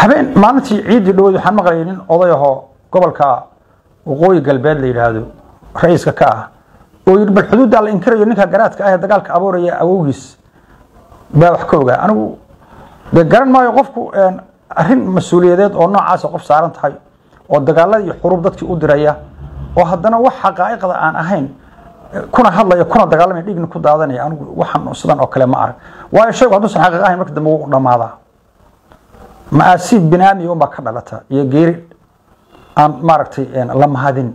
habeen maalintii ciiddii dhaweyd waxaan maqlayay nin oday ahoo gobolka waqooyi galbeed la yidhaahdo ra-iiska ka ah oo yidhi bal xuduuddaa la inkirayo ninka garaadka ah ee dagaalka abuuraya awowgiis baa wax ka ogaa anigu dee garan maayo qofku arrin mas-uuliyadeed oo noocaasa qof saaran tahay oo dagaalada iyo xurub dadkii u diraya oo haddana wax xaqaa'iqda aan ahayn kuna hadlaya kuna dagaalamaya dhigna ku daadanaya anigu waxaan sidan oo kale ma arag waayo shaygu hadduusan xaqiiq ahayn marka dambe wuu dhammaadaa ma-aasiib binaami unbaa ka dhalata iyo geeri aan maaragtay la mahadin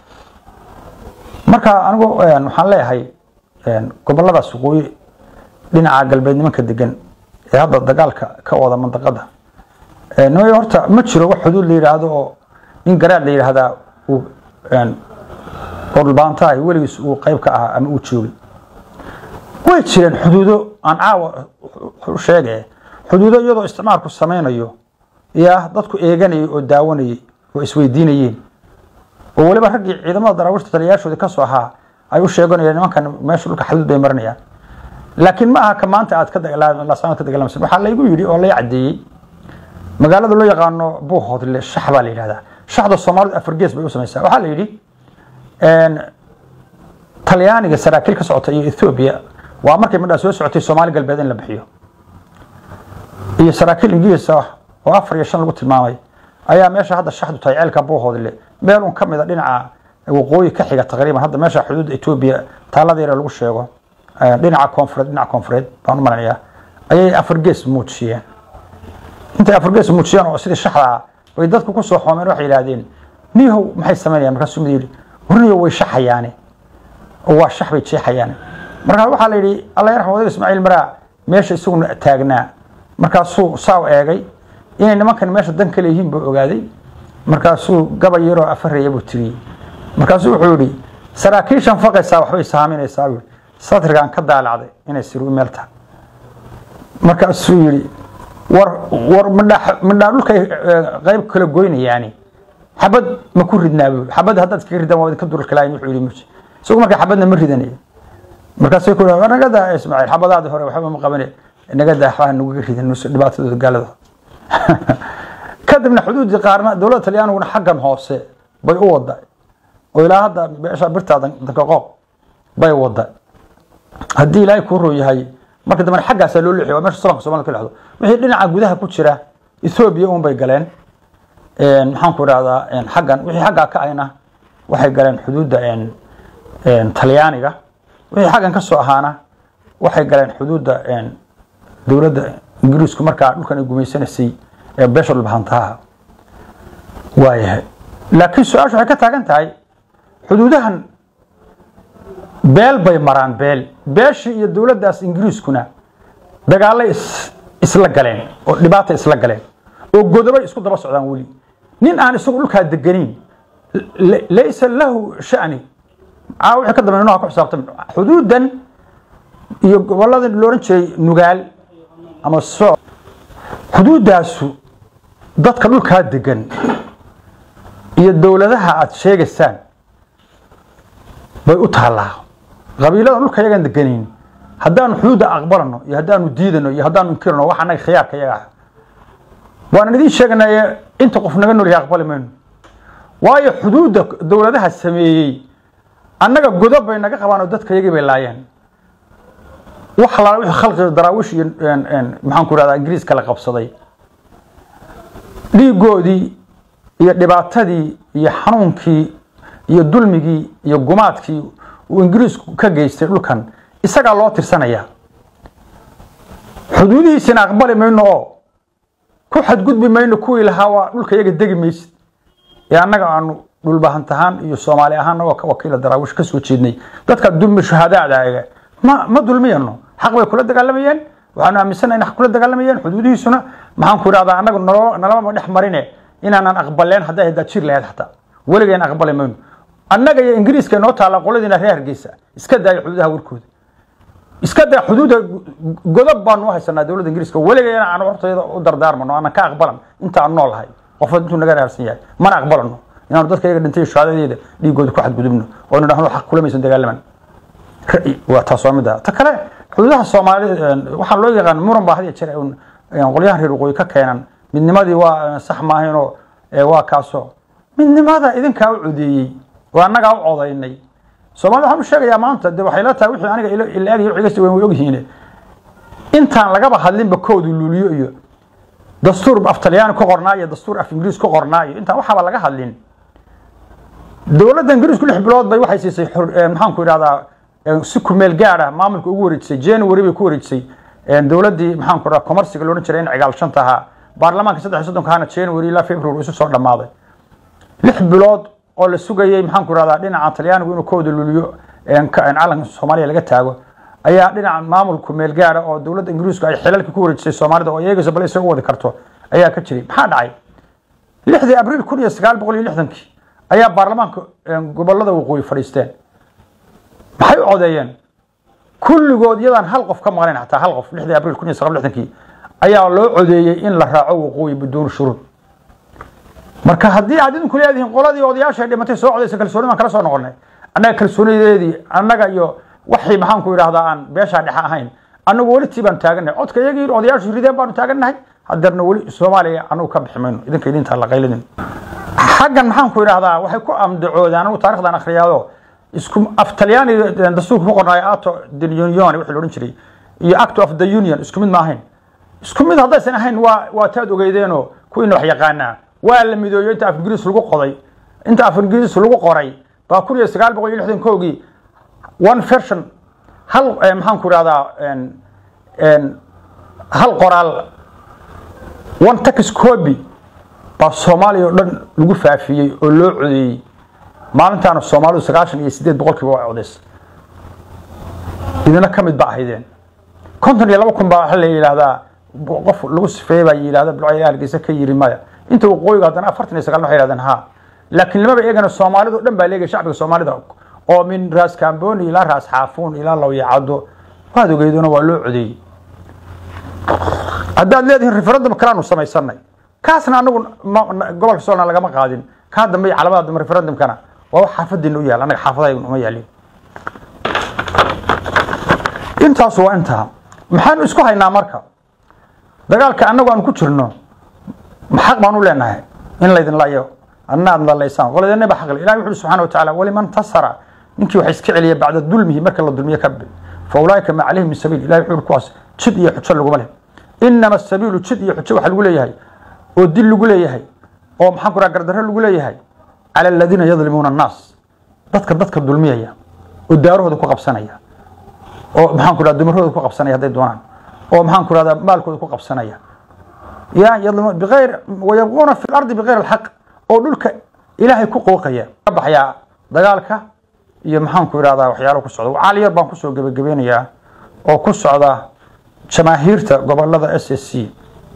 marka anigu waxaan leeyahay goboladaas waqooyi dhinaca galbeed nimanka degan ee hadda dagaalka ka wada mandaqada nimay horta ma jiro wax xuduud la yidhaahdo oo nin garaad la yidhaahdaa uu oo dhulbaantahay weligiis uu qayb ka ahaa ama uu joogay way jireen xuduudo aan caawa sheege xuduudo iyadoo isticmaalku samaynayo yaa dadku eeganayay oo daawanayay oo isweydiinayeen oo weliba raggii ciidamada daraawiishta taliyayaashoodii ka soo ahaa ay u sheeganayeen nimankan meesha dhulka xaduud bay marinayaan laakiin ma aha ka maanta aad ka dagaalasaan ka dagaalamsan waxaa laygu yidhi oo lay caddeeyey magaalada loo yaqaano buuhoodle shax baa la yidhahdaa shaxda soomaalidu afar gees bay u samaysaa waxaa la yidhi talyaaniga saraakiil ka socota iyo ethoobiya waa markay midhaa soo socotay soomaali galbeed in la bixiyo iyo saraakiil ingiriisa oo afar iyo shan lagu tilmaamay ayaa meesha hadda shaxdu tahay ceelka buuhoodle meel un ka mid a dhinaca waqooyi ka xiga taqriiban hadda meesha xuduudda etoobiya taalada yare lagu sheego dhinaca koonfureed dhinaca koonfureed baan u malanayaa ayay afar gees muujiyeen intay afar gees muujiyeen oo sidii shaxda ah bay dadku ku soo xoomeen waxay yidhaahdeen niyahow maxay samaynayaan markaasuu mid yidhi warniyo way shaxayaane oo waa shax bay jeexayaane markaa waxaa la yidhi alla yarxam odaga ismaaciil maraa meesha isaguna taagnaa markaasuu saaw eegay inay nimankan meesha dan ka leeyihiin buu ogaaday markaasuu gabay yaroo afaraya buu tiriyey markaasuu wuxuu yidhi saraakiishan faqaysaa waxbay saaminaysaa buu satrigaan ka daalacday inay siru meel tahay markaasuu yidhi war war midhaa midhaa dhulkay qayb kala goynayaani xabad ma ku ridnaa buu xabad haddaad iskaga ridaan waa idinka durarka laayin wuxuu yidhi muji isagu marka xabadna ma ridanayo markaasay ku war naga daa ismaaciil xabadaadii hore waxba ma qabane naga daa waxbaa naga ridan nus dhibaatadooda gaalada kadibna xuduudii qaarna dowladda talyaaniguna xaggan hoose bay u wada oo ilaa hadda meesha birtaa dankaqooq bay wada haddii ilaahay kuu roo yahay marka dambena xaggaasaa loo leexiy waa meesha solanka somalida ka dhexdo wixii dhinaca gudaha ku jira ethoobiya un bay galeen maxaan ku idhahdaa xaggan wixii xaggaa ka ayna waxay galeen xuduudda talyaaniga wixii xaggan ka soo ahaana waxay galeen xuduudda dowladda ingiriisku markaa dhulkan ay gumaysanaysay ee beesha dhulbahantaha waayahay laakiin su-aashu waxay ka taagan tahay xuduudahan beel bay maraan beel beeshii iyo dowladdaas ingiriiskuna dagaallay isla galeen oo dhibaata isla galeen oo godobay isku daba socdaan weli nin aan isagu dhulkaa deganayn laysa lahu shani aa wixii ka dambeyn ku xisaabtami xuduudan iyo gobolada looran jiray nugaal ama soo xuduuddaasu dadka dhulkaa degan iyo dowladaha aada sheegaysaan bay u taallaa qabiilada dhulka yagaan deganayn haddaanu xuduudda aqbalano iyo haddaanu diidano iyo haddaanu inkirano wax annaga khiyaarka yaga ah waanan idiin sheeganaye inta qof naga nool yahay aqbali mayno waayo xuduudda dowladaha sameeyey annaga godob bay naga qabaan oo dadka yagii bay laayeen wax alaala wixii khalqiga daraawish iyo maxaan ku ihahdaa ingiriiska la qabsaday dhiigoodii iyo dhibaatadii iyo xanuunkii iyo dulmigii iyo gumaadkii uu ingiriisku ka geystay dhulkan isagaa loo tirsanayaa xuduudihiisina aqbali mayno oo ku xadgudbi mayno kuwii lahaa waa dhulka iyaga degi maysid ee annaga aanu dhulbahantahaan iyo soomaali ahaan nagoo ka wakiila daraawish ka soo jeednay dadka dulmi shuhadaadaga ma ma dulmiyano xaq bay kula dagaalamayeen waxaanu aaminsanahay in xaq kula dagaalamayeen xuduudihiisuna maxaan ku idhahdaa annaga nalo nalama dhex marine inaanan aqbaleen hadday haddaa jir lahayd xataa weligeen aqbali mayno annaga iyo ingiriiska inoo taalla qoladiina reer hargeysa iska daaya xuduudaha warkooda iska daa xuduuda godob baanu u haysanaa dowladda ingiriiska weligeena aan hortayda u dardaarmano aanan ka aqbalan inta aan noolahay qof intuu naga raarsan yahay mana aqbalano inaanu dadka iyaga dhintay shahaadadeeda dhiigooda ku xadgudubno oo inu dhahno xaq kulamaysan dagaalaman waa taas waa mida ta kale xuduudaha soomaali waxaa loo yaqaan muran baa had iyo jeer qolyahan reer waqooyi ka keenan midnimadii waa sax maahaynoo waa kaaso midnimada idinkaa u codeeyey oo annagaa u codaynay soomaalida waxaan u sheegayaa maanta de waxay la tahay wixii aniga ila eg wixigasta weyn way ogyihiin intaan lagaba hadlinba koodu luuliyo iyo dastuur af talyaani ku qornaa iyo dastuur af ingiriis ku qornaa iyo intaan waxaaba laga hadlin dowladda ingiriisku lix bilood bay waxay siisay maxaanku idhahdaa si kumeel gaad ah maamulka ugu wareejisay january bay ku wareejisay dowladdii maxaanku idhahdaa commerciga loodhan jiray in cigaal shanta ahaa baarlamaanka saddex iyo soddonka ahana january ilaa february isu soo dhammaaday lix bilood oo la sugayey maxaanku idhahdaa dhinaca talyaanigu inuu kooda luliyo calanka soomaaliya laga taago ayaa dhinaca maamulku meel gaada oo dowladda ingiriisku ay xilalka ku wareejisay soomaalida oo iyagasa bal isaga wadi karto ayaa ka jiray maxaa dhacay lixdii abriil kun iyo sagaal boqol iyo lixdankii ayaa baarlamaanka gobolada waqooyi fadhiisteen maxay u codeeyeen kulligood iyadaan hal qof ka maqnayn xataa hal qof lixdii abriil kun iyo sagaal lixdankii ayaa loo codeeyey in la raaco waqooyi biduuni shuruud marka haddii aad idinku leedihiin qoladii odayaasha dhimatay soo codaysa kalsooni baan kala soo noqonay annaga kalsoonideedii annaga iyo waxii maxaanku idhahdaa aan beeshaa dhexe ahayn annagu weli tii baan taagannahay codka iyagii odayaashu rideen baanu taagannahay hadeerna weli soomaaliya anagu ka bixi mayno idinka idintaa la qayladin xaggan maxaanku idhahdaa waxay ku amdacoodaan anigu taarikhdan akhriyaado isku af talyaani dastuurka ku qornaayo ato the union wixii loodhan jiray iyo act of the union isku mid ma ahayn isku mid haddaysan ahayn waa waa taad ogeydeenoo kuwiina wax yaqaanaa waa la midooyo inta af ingiriis lagu qoday inta af ingiriis lagu qoray baa kun iyo sagaal boqol iyo lixdan koogii one version hal maxaanku idhahdaa hal qoraal one tax copy baa soomaaliya oo dhan lagu faafiyey oo loo codeeyey maalintaana soomaalidu sagaashan iyo sideed boqolkiiba waa codays idina ka mid ba ahaydeen konton iyo laba kun baa waxa la yidhahdaa qof lagu sifeeyey baa yidhahda bilcayl hargeysa ka yiri maya inta waqooyiga haddana afartan iyo sagaal waxay yidhahdeen ha laakiin lamaba eegana soomaalidu dhan baa leegaya shacbiga soomaalida oo min raas kamboni ilaa raas xaafuun ilaa lawyacado waad ogeydona waa loo codeeyey haddaad leedihiin referendum kalaanu samaysanay kaasna anagu gobolka soolna lagama qaadin kaa dambe iyo calamada dambe referendumkana waa wax xaafadiina u yaal annaga xaafadahayguna uma yaalin intaasu waa intaa maxaanu isku haynaa marka dagaalka annagu aan ku jirno xaq baan u leenahay in laydin layo adna aad lalaysaan qoladeenna ba xaqle ilahi wuxu subxana wa tacaala waliman tasara ninkii waxa iska celiya bacda dulmihi marka la dulmiye ka fa ulaa'ika ma calayhim min sabiil ilahi wuxuu kuwaas jid iyo xujo laguma leh inama asabiilu jid iyo xujo waxa lagu leeyahay oo dil lagu leeyahay oo maxaan ku raha gardarro lagu leeyahay cala aladiina yadlimuuna annaas dadka dadka dulmiyaya oo daarahooda ku qabsanaya oo maxaan ku raha dumarahooda ku qabsanaya hadday doonaan oo maxaan ku rahdaa maalkooda ku qabsanaya ya yadlimuuna biayr wayabquuna fi lardi bigayr alxaq oo dhulka ilaahay ku qooqaya ka baxyaa dagaalka iyo maxaanku idhahdaa waxyaalo ku socda caali yar baan kusoo gebagabeynayaa oo ku socda jamaahiirta gobolada s s c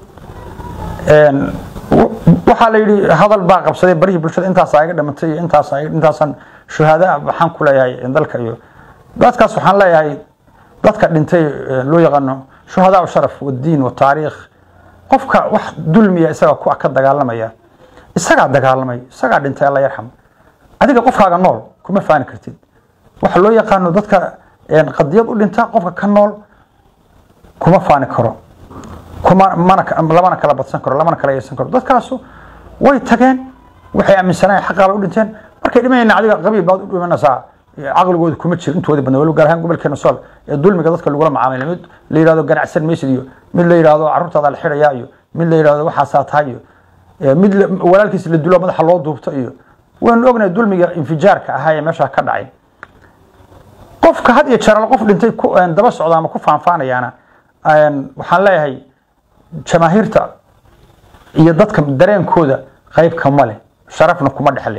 waxaa la yidhi hadal baa qabsaday barihii bulshada intaasaa iga dhimatay iyo intaas intaasan shuhaada waxaan ku leeyahay dalka iyo dadkaas waxaan leeyahay dadka dhintay loo yaqaano shuhadaa sharaf wadiin wataariikh qofka wax dulmiya isaga ku ka dagaalamaya isagaa dagaalamay isagaa dhintay alla yarxam adiga qofkaaga nool kuma faani kartid waxa loo yaqaano dadka qadiyad u dhinta qofka ka nool kuma faani karo kuma mana lamana kala badsan karo lamana kala yeesan karo dadkaasu way tageen waxay aaminsanayeen xaqaaba u dhinteen markay dhimanayna adiga qabiil baad u dhimanaysaa caqligooda kuma jiro intooda badna waliba gaar ahaan gobolkeena sool ee dulmiga dadka lagula macaamilay mid la yidhahdo ganacsan maysid iyo mid la yidhahdo carruurtaada la xidhayaa iyo mid la yidhahdo waxaasaa tahay iyo mid walaalkiis la dulo madaxa loo duubto iyo waynu ognahay dulmiga infijaarka ahaa ee meeshaa ka dhacay qofka had iyo jeer qof dhintay daba socda ama ku faanfaanayaana waxaan leeyahay jamaahiirta iyo dadka dareenkooda qayb kama leh sharafna kuma dhexle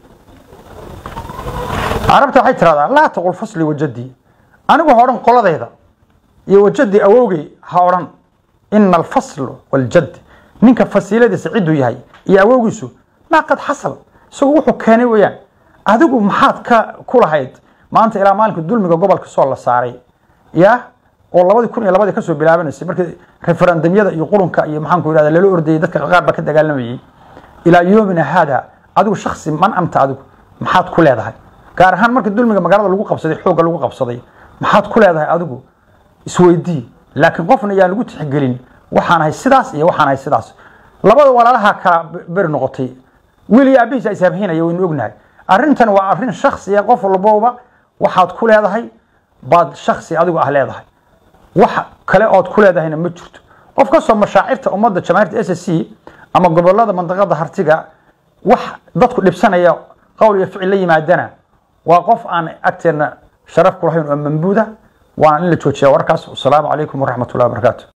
carabta waxay tiraahdaa laa taqul fasli wajadii anigu ha odhan qoladayda iyo wajadii awowgay ha odhan ina alfasl waljad ninka fasiiladiisa cidduu yahay iyo awowgiisu maa qad xasal isagu wuxuu keenay weeyaan adigu maxaad ka ku lahayd maanta ilaa maalinka dulmiga gobolka soo la saaray ya oo labadii kun iyo labadii kasoo bilaabanaysay markii referendumyada iyo qurunka iyo maxaanku yidhahda lala ordayay dadka qaar baa ka dagaalamayay ilaa yoomina haada adigu shaksi man anta adigu maxaad ku leedahay gaar ahaan markii dulmiga magaalada lagu qabsaday xoogga lagu qabsaday maxaad ku leedahay adigu isweydii laakiin qofna yaan lagu tixgelin waxaan ahay sidaas iyo waxaan ahay sidaas labada walaalaha kala beri noqotay wiil iyo aabihiis is habhinaya waynu ognahay arrintan waa arrin shaksiya qof walbowba waxaad ku leedahay baad shaksi adigu ah leedahay wax kale ood ku leedahayna ma jirto qof kastoo mashaacirta ummadda jamaahiirta s c ama gobolada mandaqada hartiga wax dadku dhibsanaya qowl iyo ficil la yimaadana waa qof aan agteena sharaf ku lahayn oo mambuuda waana in la joojiya warkaas wasalaamu calaykum waraxmat ullahi wabarakaatu